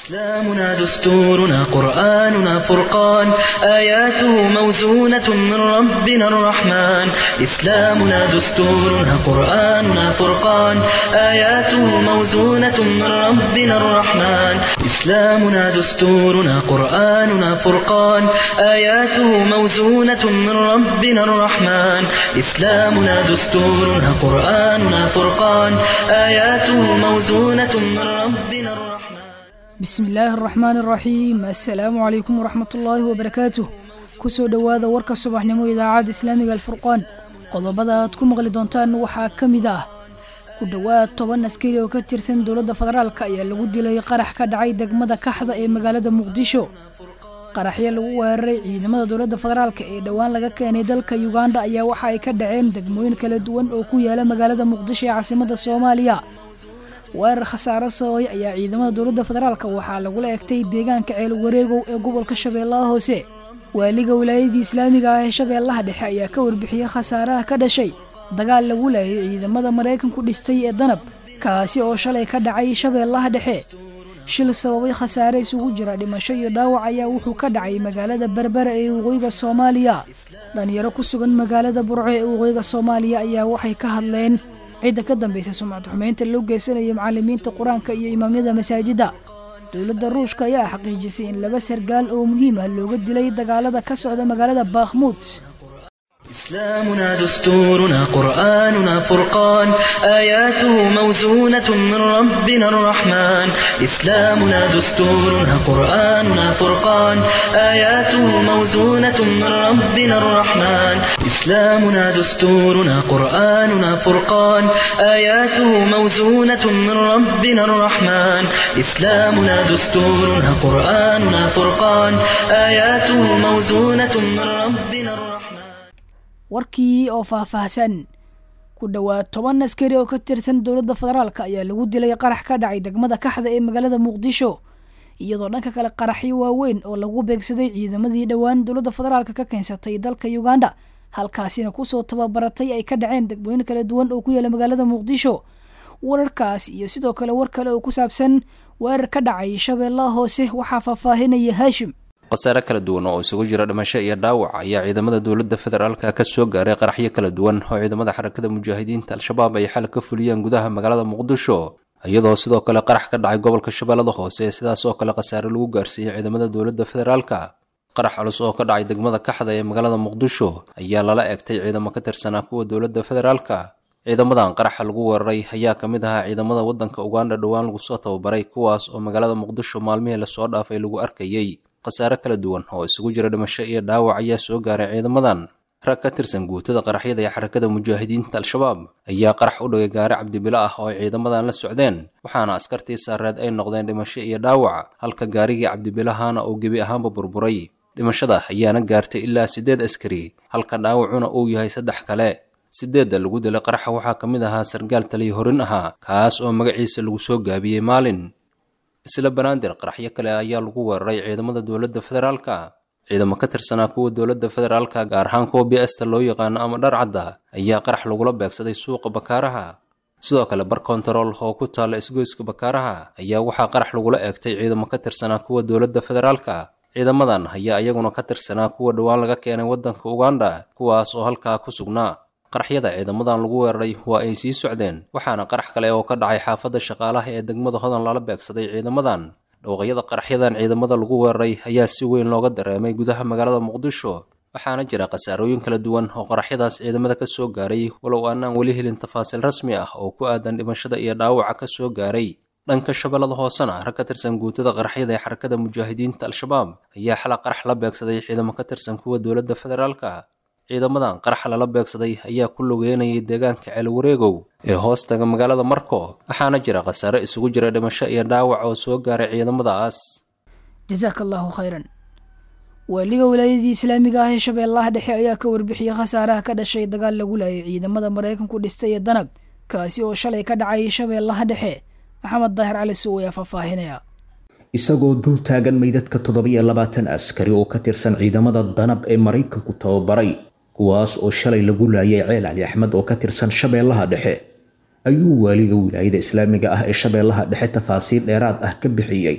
إسلامنا دستورنا قرآننا فرقان آياته موزونة من ربنا الرحمن إسلامنا دستورنا قرآننا فرقان آياته موزونة من ربنا الرحمن إسلامنا دستورنا قرآننا فرقان آياته موزونة من ربنا الرحمن إسلامنا دستورنا قرآننا فرقان آياته موزونة من ربنا الرحمن bismi illaahi araxmaan araxiim assalaamu calaykum waraxmatullaahi wabarakaatuh kusoo dhowaada warka subaxnimo idaacadda islaamiga alfurqaan qodobada aad ku maqli doontaan waxaa ka mid ah ku dhowaad toban askari oo ka tirsan dowladda federaalk ayaa lagu dilay qarax ka dhacay degmada kaxda ee magaalada muqdisho qaraxyo lagu weeraray ciidamada dowladda federaalk ee dhowaan laga keenay dalka yuganda ayaa waxa ay ka dhaceen degmooyin kala duwan oo ku yaala magaalada muqdisho ee caasimadda soomaaliya weerar khasaare sababay ayaa ciidamada dowladda federaalk waxaa lagula egtay deegaanka ceel wareegow ee gobolka shabeellaha hoose waaliga wilaayadii islaamiga ah ee shabeellaha dhexe ayaa ka warbixiyey khasaaraha ka dhashay dagaal lagu laayay ciidamada maraykanku dhistay ee danab kaasi oo shalay ka dhacay shabeellaha dhexe shil sababay khasaare isugu jira dhimasho iyo dhaawac ayaa wuxuu ka dhacay magaalada berbera ee waqooyiga soomaaliya dhalinyaro ku sugan magaalada burco ee waqooyiga soomaaliya ayaa waxay ka hadleen cidda ka dambaysa sumcad xumeynta loo geysanaya macalimiinta qur-aanka iyo imaamyada masaajidda dowladda ruushka ayaa xaqiijisay in laba sargaal oo muhiim ah looga dilay dagaalada ka socda magaalada bakhmuud إسلامنا دستورنا قرآننا فرقان آياته موزونة من ربنا الرحمن إسلامنا دستورنا قرآننا فرقان آياته موزونة من ربنا الرحمن إسلامنا دستورنا قرآننا فرقان آياته موزونة من ربنا الرحمن إسلامنا دستورنا قرآننا فرقان آياته موزونة من ربنا الرحمن warkii oo faahfaahsan ku dhowaad toban askari oo ka tirsan dowladda federaalk ayaa lagu dilay qarax ka dhacay degmada kaxda ee magaalada muqdisho iyadoo dhanka kale qaraxyo waaweyn oo lagu beegsaday ciidamadii dhowaan dowladda federaalk ka keensatay dalka uganda halkaasina kusoo tababaratay ay ka dhaceen degmooyin kala duwan oo ku yaala magaalada muqdisho wararkaas iyo sidoo kale war kale oo ku saabsan weerar ka dhacay shabeellaha hoose waxaa faahfaahinaya haashim khasaare kala duwan oo isugu jira dhimasho iyo dhaawac ayaa ciidamada dowladda federaalka ka soo gaaray qaraxyo kala duwan oo ciidamada xarakada mujaahidiinta al-shabaab ay xal ka fuliyeen gudaha magaalada muqdisho iyadoo sidoo kale qarax ka dhacay gobolka shabeellada hoose sidaas oo kale khasaare lagu gaarsiiyey ciidamada dowladda federaalka qarax culus oo ka dhacay degmada kaxda ee magaalada muqdisho ayaa lala egtay ciidamo ka tirsanaa kuwa dowladda federaalka ciidamadan qaraxa lagu weeraray ayaa ka mid ahaa ciidamada waddanka uganda dhowaan lagu soo tababaray kuwaas oo magaalada muqdisho maalmihii lasoo dhaafay lagu arkayey khasaare kala duwan oo isugu jira dhimasho iyo dhaawac ayaa soo gaaray ciidamadan rag ka tirsan guutada qaraxyada ee xarakada mujaahidiinta al-shabaab ayaa qarax u dhigay gaari cabdibilo ah oo ay ciidamadan la socdeen waxaana askartii saareed ay noqdeen dhimasho iyo dhaawac halka gaarigii cabdibilahana uu gebi ahaanba burburay dhimashada ayaana gaartay ilaa siddeed askari halka dhaawacuna uu yahay saddex kale sideedda lagu dilay qaraxa waxaa ka mid ahaa sargaal taliya horin ahaa kaas oo magaciisa lagu soo gaabiyey maalin isla banaadir qaraxyo kale ayaa lagu weeraray ciidamada dowladda federaalka ciidamo ka tirsanaa kuwa dowladda federaalka gaar ahaan kuwa bsta loo yaqaano ama dharcadda ayaa qarax lagula beegsaday suuqa bakaaraha sidoo kale bar kontarool oo ku taalla isgoyska bakaaraha ayaa waxaa qarax lagula eegtay ciidamo ka tirsanaa kuwa dowladda federaalka ciidamadan ayaa iyaguna ka tirsanaa kuwa dhowaan laga keenay waddanka uganda kuwaas oo halkaa ku sugnaa qaraxyada ciidamadan lagu weeraray waa ay sii socdeen waxaana qarax kale oo ka dhacay xaafadda shaqaalaha ee degmada hodan lala beegsaday ciidamadan dhowqyada qaraxyadan ciidamada lagu weeraray ayaa si weyn looga dareemay gudaha magaalada muqdisho waxaana jira khasaarooyin kala duwan oo qaraxyadaas ciidamada ka soo gaaray walow aanaan weli helin tafaasiil rasmi ah oo ku aadan dhimashada iyo dhaawaca ka soo gaaray dhanka shabeellada hoosena rag ka tirsan guutada qaraxyada ee xarakada mujaahidiinta al-shabaab ayaa xala qarax la beegsaday ciidamo ka tirsan kuwa dowladda federaalka ciidamadan qaraxa lala beegsaday ayaa ku lugeynayay deegaanka ceelwareegow ee hoostaga magaalada marko waxaana jira khasaare isugu jira dhimasho iyo dhaawac oo soo gaaray ciidamadaas jasaaka allahu khayran waaliga wilaayadii islaamiga ah ee shabeellaha dhexe ayaa ka warbixiyey khasaaraha ka dhashay dagaal lagu laayay ciidamada maraykanku dhistay ee danab kaasi oo shalay ka dhacay shabeellaha dhexe maxamed daahir cali suw ayaa faahfaahinaya isagoo dul taagan meydadka toddobiyo labaatan askari oo ka tirsan ciidamada danab ee maraykanku tababaray kuwaas oo shalay lagu laayay ceel cali axmed oo ka tirsan shabeellaha dhexe ayuu waaliga wilaayada islaamiga ah ee shabeellaha dhexe tafaasiil dheeraad ah ka bixiyey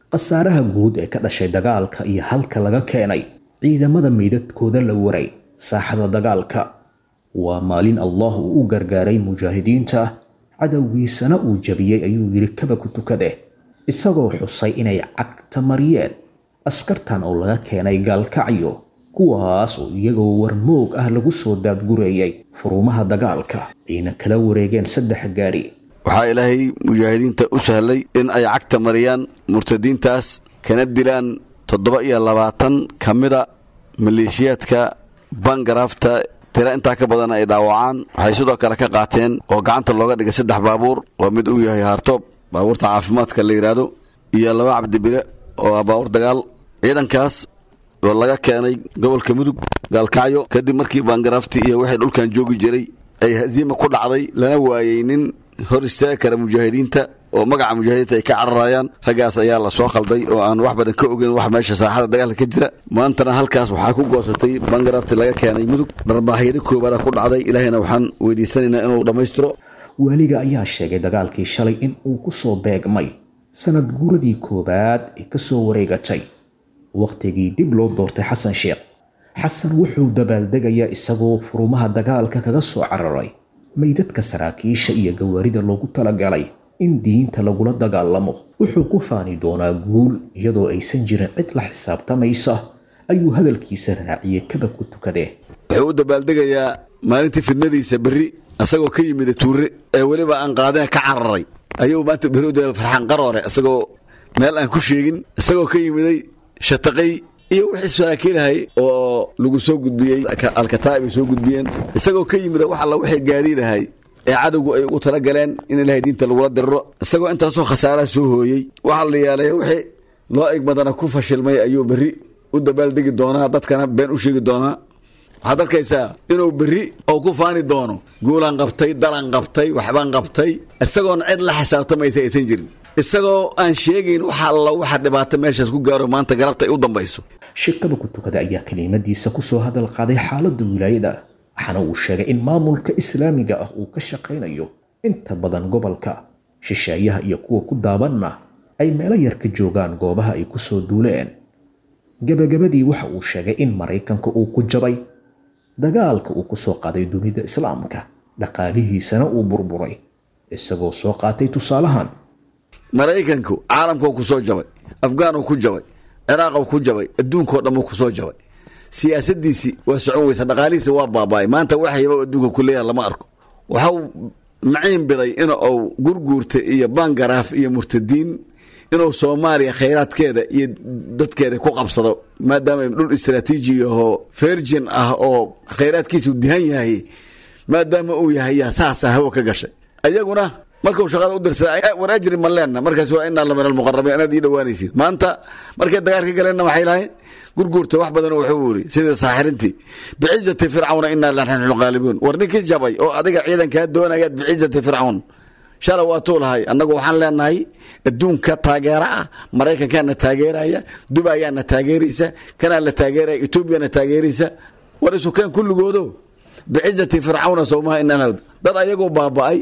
khasaaraha guud ee ka dhashay dagaalka iyo halka laga keenay ciidamada meydadkooda la waray saaxada dagaalka waa maalin allah uu u gargaaray mujaahidiinta cadowgiisana uu jabiyey ayuu yidhi kaba ku tukade isagoo xusay inay cagta mariyeen askartan oo laga keenay gaalkacyo kuwaas oo iyagoo warmoog ah lagu soo daadgureeyey furumaha dagaalka ayna kala wareegeen saddex gaari waxaa ilaahay mujaahidiinta u sahlay in ay cagta mariyaan murtadiintaas kana dilaan toddoba iyo labaatan ka mida maleeshiyaadka bangaraafta tira intaa ka badan ay dhaawacaan waxay sidoo kale ka qaateen oo gacanta looga dhigay saddex baabuur oo mid uu yahay haartoob baabuurta caafimaadka la yidhaahdo iyo laba cabdibire oo ah baabuur dagaal ciidankaas oo laga keenay gobolka mudug gaalkacyo kadib markii baangaraaftii iyo wixii dhulkan joogi jiray ay hasiima ku dhacday lana waayey nin hor istaagi kara mujaahidiinta oo magaca mujaahidiinta ay ka cararayaan raggaas ayaa la soo khalday oo aan wax badan ka ogeyn wax meesha saaxada dagaalka ka jira maantana halkaas waxaa ku goosatay bangaraafti laga keenay mudug dharbaahyada koobaada ku dhacday ilaahayna waxaan weydiisanaynaa inuu dhammaystiro waaliga ayaa sheegay dagaalkii shalay in uu ku soo beegmay sanad guuradii koowaad ee ka soo wareegatay wakhtigii dib loo doortay xasan sheekh xasan wuxuu dabaaldegayaa isagoo furumaha dagaalka kaga soo cararay meydadka saraakiisha iyo gawaarida loogu talagalay in diinta lagula dagaalamo wuxuu ku faani doonaa guul iyadoo aysan jirin cid la xisaabtamaysa ayuu hadalkiisa raaciyey kaba ku tukadee wuxuu u dabaaldegayaa maalintii fidnadiisa berri isagoo ka yimida tuure ee weliba aan qaadina ka cararay ayuu maanta berri u daba farxaan qaroore isagoo meel aan ku sheegin isagoo ka yimiday shataqay iyo wixii saraakiilahay oo lagu soo gudbiyey alkataa'ib ay soo gudbiyeen isagoo ka yimida wax alla wixii gaariilahay ee cadowgu ay ugu tala galeen in ilaahay diinta lagula diriro isagoo intaasoo khasaaraha soo hooyey waxaa la yaalay wixii loo eg badana ku fashilmay ayuu berri u dabaaldegi doonaa dadkana been u sheegi doonaa waxaad arkaysaa inuu berri oo ku faani doono guulaan qabtay dalan qabtay waxbaan qabtay isagoona cid la xisaabtamaysa aysan jirin isagoo aan sheegayn waxa alla waxa dhibaato meeshaas ku gaaro maanta galabta ay u dambayso shirkaba ku tukada ayaa kelimadiisa kusoo hadal qaaday xaaladda wilaayada waxaana uu sheegay in maamulka islaamiga ah uu ka shaqaynayo inta badan gobolka shisheeyaha iyo kuwa ku daabanna ay meelo yar ka joogaan goobaha ay ku soo duuleen gebagabadii waxa uu sheegay in maraykanka uu ku jabay dagaalka uu ku soo qaaday dunida islaamka dhaqaalihiisana uu burburay isagoo soo qaatay tusaalahan maraykanku caalamkuu ku soo jabay afgaanuu ku jabay ciraaquu ku jabay adduunkao dhamuu ku soo jabay siyaasadiisii waa socon weysa dhaqaalihiisi waa baaba'ay maanta waxyaba adduunka ku leeyaha lama arko waxau maciin biday in uu gurguurta iyo bangaraaf iyo murtadiin inuu soomaaliya khayraadkeeda iyo dadkeeda ku qabsado maadaama dhul istraatiiji ahoo virgin ah oo khayraadkiisu dihan yahay maadaama uu yahay yaa saasa hawo ka gashay ayaguna markuu shaqada u dirsaday war ajri ma leenna markaas waa inaa la min almuqarabiin inaad ii dhowaanaysid maanta markay dagaalka galeenna waxay lahayn gurguurta wax badan wuxuu yiri sida saaxirintii bicizati fircawna inaa lanaxnu qaalibuun war ninkii jabay oo adiga ciidankaa doonayaad bicizati fircawn shala waa tuu lahay annagu waxaan leenahay adduunka taageera ah maraykankaana taageeraya dubayaana taageeraysa kanaa la taageeraya etoobiyana taageeraysa war isukeen kulligoodo bicizati fircawna sowmaha inaan dad ayagoo baaba'ay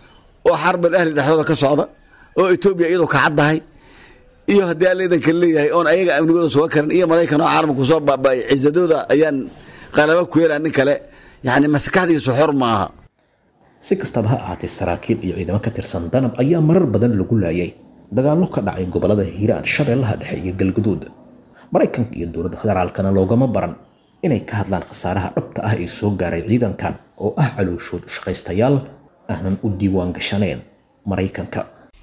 oo xarbal ahli dhexdooda ka socda oo etoobiya iyadoo ka caddahay iyo haddii alla idanka leeyahay oon ayaga amnigooda suga karin iyo maraykan oo caalamku soo baaba'ay cisadooda ayaan qalaba ku yeelaa nin kale yacni maskaxdiisu xor maaha si kastaba ha ahaatee saraakiil iyo ciidamo ka tirsan danab ayaa marar badan lagu laayay dagaallo ka dhacay gobolada hiiraan shabeellaha dhexe iyo galguduud maraykanka iyo dowladda federaalkana loogama baran inay ka hadlaan khasaaraha dhabta ah ee soo gaaray ciidankan oo ah calooshood ushaqaystayaal aanan u diiwaan gashaneen maraykanka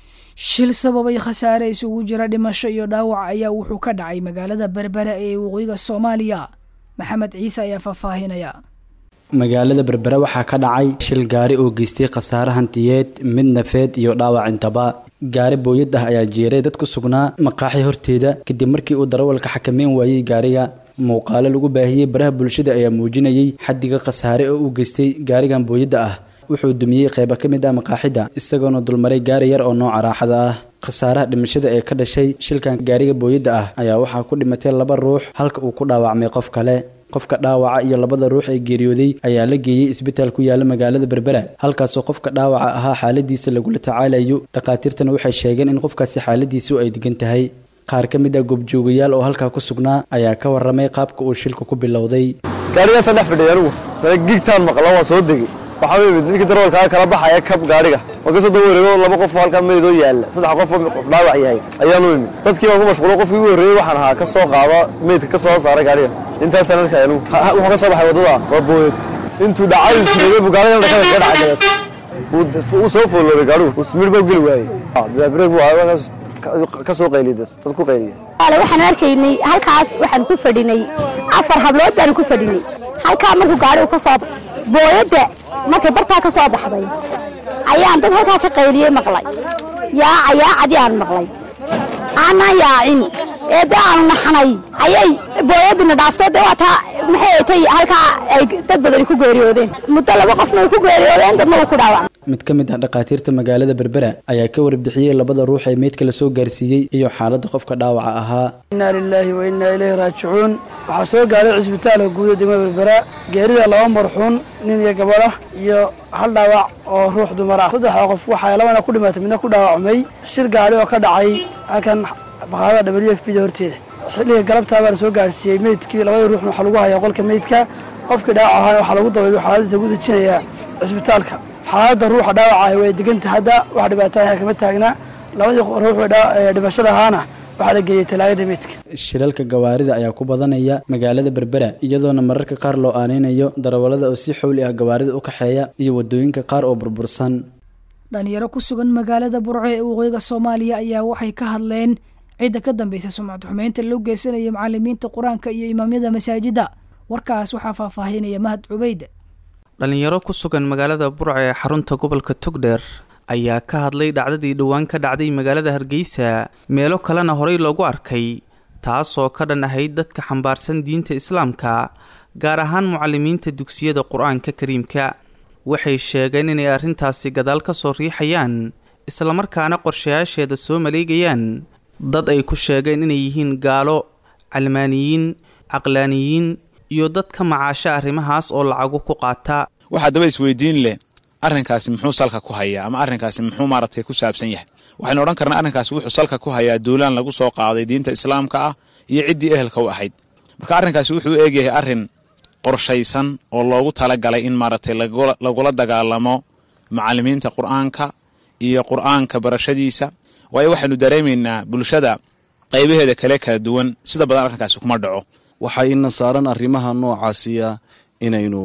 shil sababay khasaare isugu jira dhimasho iyo dhaawac ayaa wuxuu ka dhacay magaalada berbera ee waqooyiga soomaaliya maxamed ciise ayaa faahfaahinaya magaalada berbera waxaa ka dhacay shil gaari oo geystay khasaare hantiyeed mid nafeed iyo dhaawac intaba gaari booyad ah ayaa jeeray dad ku sugnaa maqaaxi horteeda kadib markii uu darawalka xakameyn waayey gaariga muuqaalo lagu baahiyey baraha bulshada ayaa muujinayay xaddiga khasaare oo uu geystay gaarigan booyadda ah wuxuu dumiyey qayba ka mid ah maqaaxida isagoona dulmaray gaari yar oo nooca raaxada ah khasaaraha dhimashada ee ka dhashay shilkan gaariga booyadda ah ayaa waxaa ku dhimatay laba ruux halka uu ku dhaawacmay qof kale qofka dhaawaca iyo labada ruux ee geeriyooday ayaa la geeyey isbitaal ku yaala magaalada berbera halkaasoo qofka dhaawaca ahaa xaaladiisa lagula tacaalayo dhakhaatiirtana waxay sheegeen in qofkaasi xaaladiisu ay degan tahay qaar ka mid ah goobjoogayaal oo halkaa ku sugnaa ayaa ka warramay qaabka uu shilku ku bilowday gaarigaasaan dhex fadhiyay anigu sana gigtaan maqla waa soo degey waxaa imid ninkii darawalkaa kala baxaya kab gaadhiga waa kasoo daba wareego laba qof oo halkaa meydoo yaalla saddex qof oo qof dhaawac yahay ayaanu imid dadkii baan ku mashquulo qofkii ugu horreeyey waxaan ahaa ka soo qaada meydka ka soo saara gaadhiga intaasaan arkay anigu wuxuu ka soo baxay waddada waa booyad intuu dhacay ismeeyey buu gaadhigan dhakada kaga dhacay dabeed wuu soo foolooday gaadhigu uu smir baa geli waayey bilaabreeg buu ahaa ka soo qayliy dad dad ku qayliya waxaan arkaynay halkaas waxaan ku fadhinay afar hablood baan ku fadhinay halkaa markuu gaadhigu ka soo booyadda markay bartaa ka soo baxday ayaan dad halkaa ka qayliyey maqlay yaaca yaacadii aan maqlay aanaan yaacin ee dee aanu naxnay ayay booyaddina dhaafto dee waa taa maxay ay tay halkaa ay dad badani ku geeriyoodeen muddo laba qofna way ku geeriyoodeen dadna wuu ku dhaawacmay mid ka mid ah dhakhaatiirta magaalada berbera ayaa ka warbixiyey labada ruux ee meydka la soo gaarsiiyey iyo xaaladda qofka dhaawaca ahaa innaa lilaahi wa innaa ilayhi raajicuun waxaa soo gaaray cisbitaalka guuda degmada berbera geerida laba marxuun nin iyo gabadh ah iyo hal dhaawac oo ruux dumar ah saddexda qof waxaa labana ku dhimatay midna ku dhaawacmay shir gaadhi oo ka dhacay halkan baqaadada w f b da horteeda xilliga galabtaa baa la soo gaarsiiyey meydkii labadii ruuxna waxaa lagu hayaa qolka meydka qofkii dhaawac ahaana waxaa lagu dabaylo xaaladiisa ugu dejinayaa cisbitaalka xaaladda ruuxa dhaawacaah way deganta hadda wax dhibaataaha kama taagna labadii ruux dhimashada ahaana waxaa la geeyey talaagada meydka shilalka gawaarida ayaa ku badanaya magaalada berbera iyadoona mararka qaar loo aaneynayo darawallada oo si xowli ah gawaarida u kaxeeya iyo wadooyinka qaar oo burbursan dhalinyaro ku sugan magaalada burco ee waqooyiga soomaaliya ayaa waxay ka hadleen cidda ka dambeysa sumcad xumeynta loo geysanaya macalimiinta qur-aanka iyo imaamyada masaajidda warkaas waxaa faahfaahinaya mahad cubeyd dhalinyaro ku sugan magaalada burco ee xarunta gobolka togdheer ayaa ka hadlay dhacdadii dhowaan ka dhacday magaalada hargeysa meelo kalena horey loogu arkay taasoo ka dhan ahayd dadka xambaarsan diinta islaamka gaar ahaan mucalimiinta dugsiyada qur-aanka kariimka waxay sheegeen inay arrintaasi gadaal ka soo riixayaan islamarkaana qorshayaasheeda soo maleegayaan dad ay ku sheegeen inay yihiin gaalo calmaaniyiin caqlaaniyiin iyo dad ka macaasha arrimahaas oo lacagu ku qaata waxaa daba isweydiin leh arrinkaasi muxuu salka ku hayaa ama arrinkaasi muxuu maaragtay ku saabsan yahay waxaynu odhan karnaa arrinkaasi wuxuu salka ku hayaa duulaan lagu soo qaaday diinta islaamka ah iyo ciddii ehelka u ahayd marka arrinkaasi wuxuu eegyahay arrin qorshaysan oo loogu talagalay in maaragtay lagula dagaalamo macallimiinta qur'aanka iyo qur'aanka barashadiisa waayo waxaynu dareemaynaa bulshada qaybaheeda kale kala duwan sida badan arrinkaasi kuma dhaco waxaa ina saaran arrimaha noocaasiya inaynu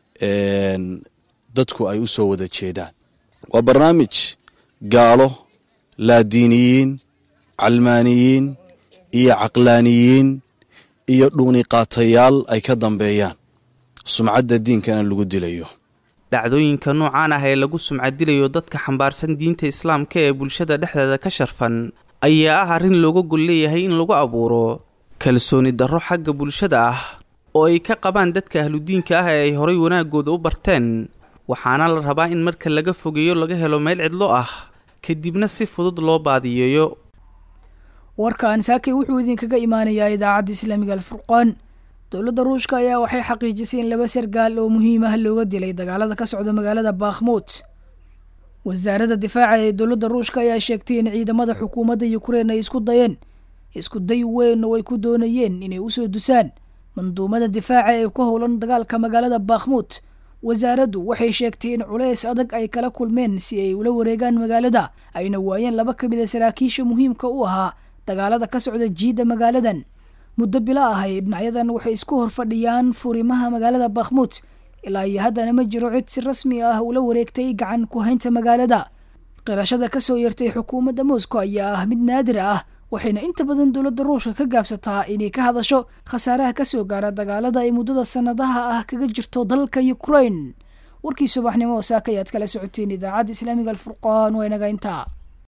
dadku ay u soo wada jeedaan waa barnaamij gaalo laadiiniyiin calmaaniyiin iyo caqlaaniyiin iyo dhuuniqaatayaal ay ka dambeeyaan sumcadda diinkana lagu dilayo dhacdooyinka noocaan ah ee lagu sumcadilayo dadka xambaarsan diinta islaamka ee bulshada dhexdeeda ka sharfan ayaa ah arrin looga gol leeyahay in lagu abuuro kalsooni darro xagga bulshada ah oo ay ka qabaan dadka ahludiinka ah ee ay horay wanaagooda u barteen waxaana la rabaa in marka laga fogeeyo laga helo meel cidlo ah kadibna si fudud loo baadiyeeyo warkan saakay wuxuu idinkaga imaanayaa idaacadda islaamiga alfurqaan dowladda ruushka ayaa waxay xaqiijisay in laba sargaal oo muhiim ah looga dilay dagaalada ka socda magaalada bakhmuut wasaaradda difaaca ee dowladda ruushka ayaa sheegtay in ciidamada xukuumadda ukrein ay isku dayeen isku day weyn oo ay ku doonayeen inay usoo dusaan manduumada difaaca ee ku howlan dagaalka magaalada bakhmuut wasaaraddu waxay sheegtay in culeys adag ay kala kulmeen si ay ula wareegaan magaalada ayna waayeen laba ka mid a saraakiisha muhiimka u ahaa dagaalada ka socda jiidda magaaladan muddo bilo ahay dhinacyadan waxay isku horfadhiyaan furimaha magaalada bakhmuut ilaa iyo haddana ma jiro cid si rasmi ah ula wareegtay gacan ku haynta magaalada qirashada kasoo yartay xukuumadda moscow ayaa ah mid naadir ah waxayna inta badan dowladda ruushka ka gaabsataa inay ka hadasho khasaaraha kasoo gaara dagaalada ay muddada sanadaha ah kaga jirto dalka ukrain warkii subaxnimo oo saaka ayaad kala socoteen idaacadda islaamiga alfurqaan waa inaga intaa